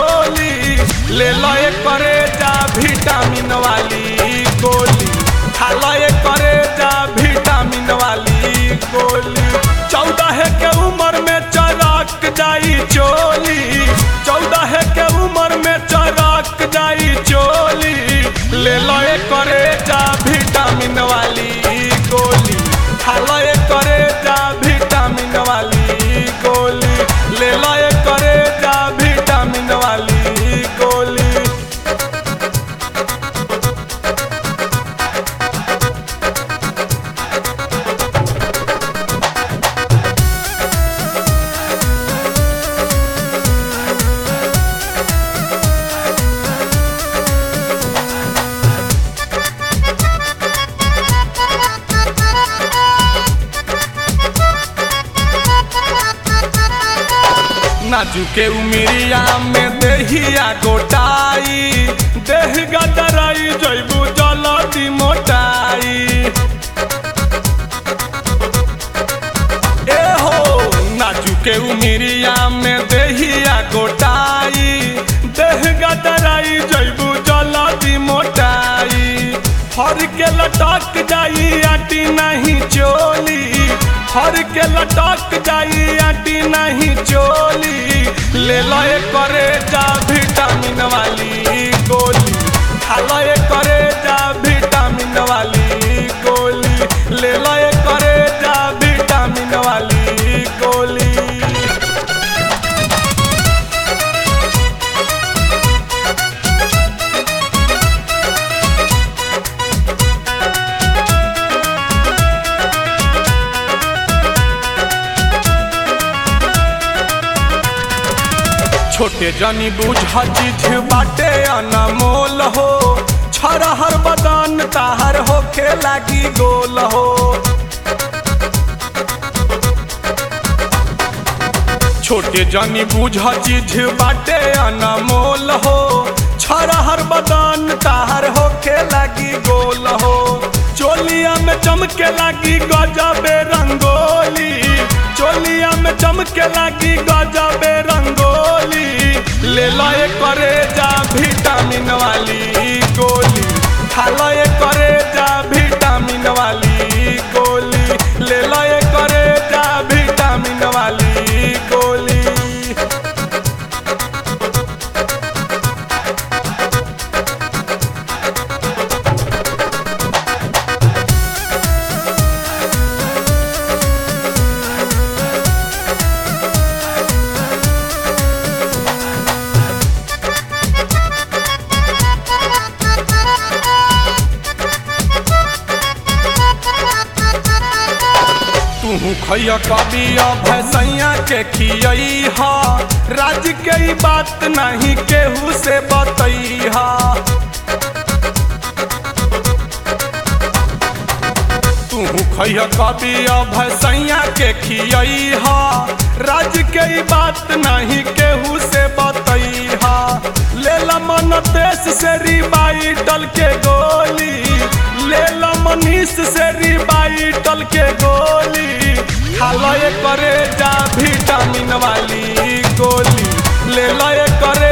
चोली ले लो ये करे जा विटामिन वाली गोली खा लो ये करे जा विटामिन वाली गोली चौदह के उम्र में चरक जाई चोली चौदह के उम्र में चरक जाई चोली ले लो ये करे जा विटामिन वाली गोली खा लो ये करे जा विटामिन वाली गोली ले लो ये करे जा विटामिन वाली गोली नाजुके उमिरिया में देहिया गोटाई देह गदराई जैबू जलदी मोटाई ए हो नाजुके उमिरिया में देहिया गोटाई देह गदराई जैबू जलदी मोटाई हर के लटक जाई आटी नहीं चोली हर के लटक जाई आटी नहीं चोली ले लो ये करे जा विटामिन वाली गोली खा लो ये करे जा विटामिन वाली गोली ले लो ये करे जा विटामिन वाली गोली छोटे जनी बुझ चीज बाटे अनमोल हो छरहर बदन ताहर होखे लागी गोल हो छोटे जनी बुझ चीज बाटे अनमोल हो छरहर बदन ताहर होखे लागी गोल हो चोलिया में चमके लागी गजबे रंगोली चोलिया में चमके लागी गजबे रंगोली ले लो ये करे जा विटामिन वाली गोली खा लो ये करे जा विटामिन वाली गोली ले लो ये करे जा विटामिन वाली गोली तू खैया कभी भैसैया के खियई हा राज के ई बात नहीं केहू से बतई हा तू खैया कभी भैसैया के खियई हा राज के ई बात नहीं केहू से बतई हा ले ला मन देश से रिबाइटल के गोली ले ला मनीष से रिबाइटल के गोली खा लो ये करे जा विटामिन वाली गोली ले लो ये करे